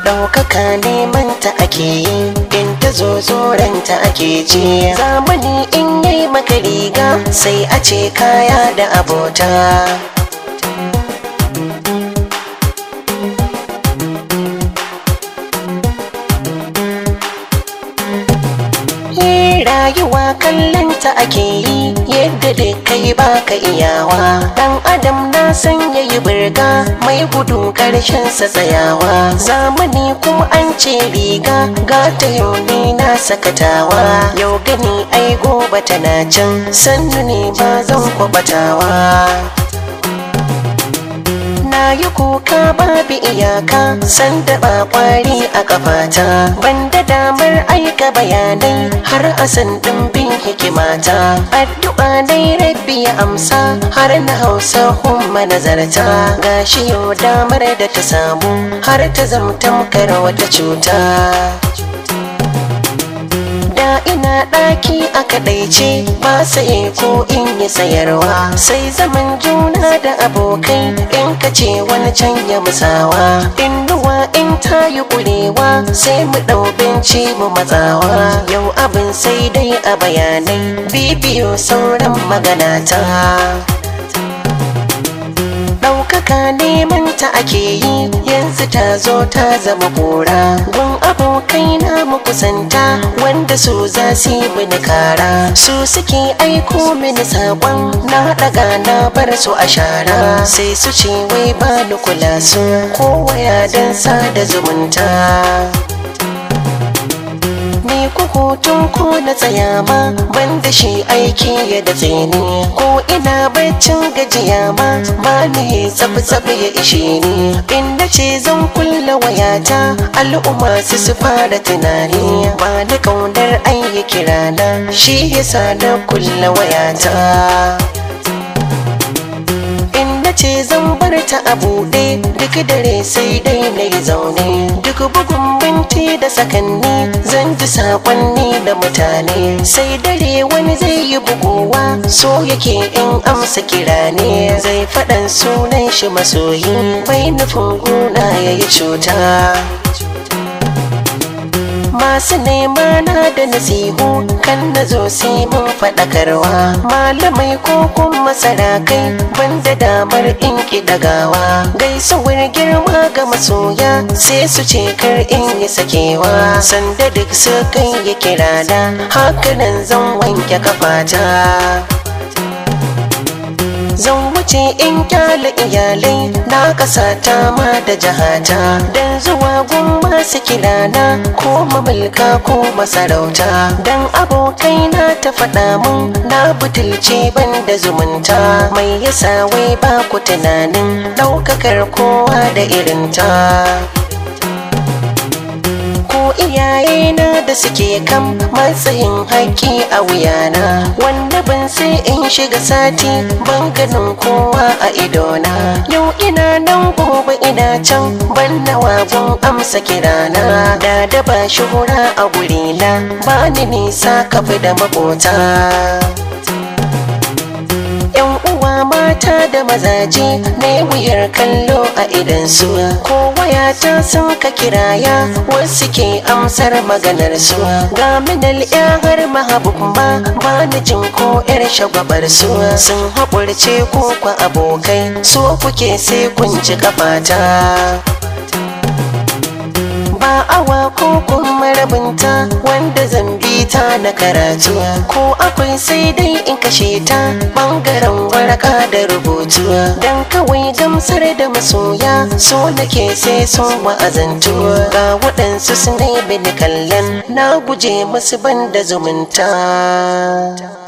ɗaukaka neman ta ake yi in ta zo zoranta ake ji zamani in yi maka riga sai a ce kaya da abota rayuwa kallon ta ake yi yadda da kai baka iyawa dan adam na san yayi birga mai gudu karshen sa tsayawa zamani kuma an ce riga gata yau ne na sakatawa yau gani ai gobe tana can sannu ne ba zan kwabatawa na yi kuka babu iyaka sanda ba kwari a kafata banda damar aika bayanai har a san ɗimbin hikimata addu'a dai rabbi ya amsa har na hausa kuma nazarta gashi yau damar da ta samu har ta zamtamkar wata cuta da ina ɗaki a kaɗaice ba saye ko in yi sayarwa sai zaman juna da abokai in ka ce wani can ya musawa in ruwa in ta yi ƙurewa sai mu ɗau binci mu matsawa yau abin sai dai a bayanai bibiyo sauran maganata ɗaukaka neman ta ake yi yanzu ta zo ta zama kora gun abokai na kusanta wanda su za su yi mini kara su suke aiko mini saƙon na ɗaga na bar su a shara sai su ce wai ba ni kula su ko waya don sada zumunta ni ku hutun ko na tsaya ma ban da shi aiki ya da tsini ko ina baccin gajiya ma ba ni tsafi ya ishe ni inda ce zan kulla wayata al'umma su su fara tunani ba da kaunar ayyuki rana shi yasa na kulla wayata ce zan bar ta a buɗe duk dare sai dai na yi zaune duk bugun binti da sakanni zan ji saƙonni da mutane sai dare wani zai yi bugowa so yake in amsa kira ne zai faɗan sunan shi masoyi bai nufin gona ya yi cuta masu nema na da nasihu kan na zo sai mun faɗakarwa malamai ko kuma sarakai banda damar in ki dagawa gaisuwar girma ga masoya sai su ce kar in yi sakewa sanda duk su kai ya kirana hakanan zan wanke kafata zan wuce in kyale iyalai na kasa ta ma da jahata dan zuwa gun masu kilana ko mamulka ko masarauta dan abokai na ta faɗa mun na butulce ban da zumunta mai yasa wai ba ku tunanin ɗaukakar kowa da irinta ko iyaye na da suke kan matsayin haƙƙi a wuyana wanda ban sai in shiga sati ban ganin kowa a idona yau ina nan gobe ina can ban nawa gun amsa kirana da da ba shuhura a gurina ba ni nisa kafi da makota yan uwa mata da mazaje na wuyar kallo a idansu ko wayata sun ka kiraya wasu ke amsar maganar su ga minal har mahabub ba ba ni jin ko yar shagwabar su sun haƙurce ko kwa abokai so kuke sai kun ci kafata ba awa ko kuma rabinta wanda zan bi ta na karatu ko akwai sai dai in kashe ta bangaren waraka da rubutu dan kawai gamsar da masoya so nake sai sun wa'azantu ga waɗansu su ne bin kallon na guje musu banda zumunta